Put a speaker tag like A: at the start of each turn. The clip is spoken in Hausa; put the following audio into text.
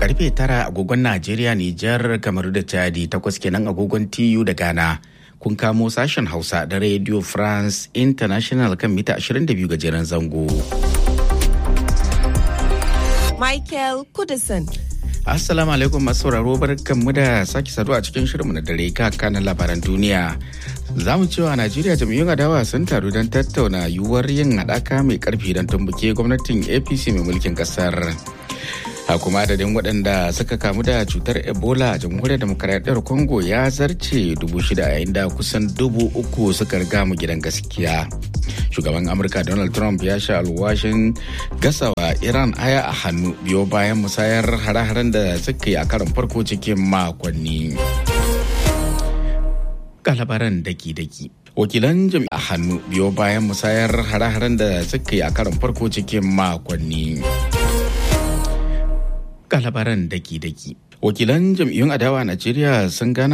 A: karfe tara agogon Najeriya, Nijar, Kamaru da Chadi takwas kenan agogon TU da Ghana. Kun kamo sashen Hausa da Radio France International kan mita 22 gajeren zango.
B: Michael Kudison.
A: Assalamu alaikum masu sauraro barkanmu da sake saduwa a cikin shirinmu na dare kanan labaran duniya. Za mu cewa Najeriya jam'iyyun adawa sun taru don tattauna yiwuwar yin haɗaka mai ƙarfi don tumbuke gwamnatin APC mai mulkin ƙasar. a kuma adadin waɗanda suka kamu da cutar ebola a jamhuriyar demokaradiyyar congo ya zarce dubu shida yayin da kusan dubu uku suka riga mu gidan gaskiya shugaban amurka donald trump ya sha alwashin gasawa iran aya a hannu biyo bayan musayar hare-haren da suka yi a karon farko cikin makonni labaran daki-daki wakilan jami'a hannu biyo bayan musayar hare-haren da suka yi a karon farko cikin makonni ga labaran daki-daki. Wakilan jam'iyyun adawa a Najeriya sun gana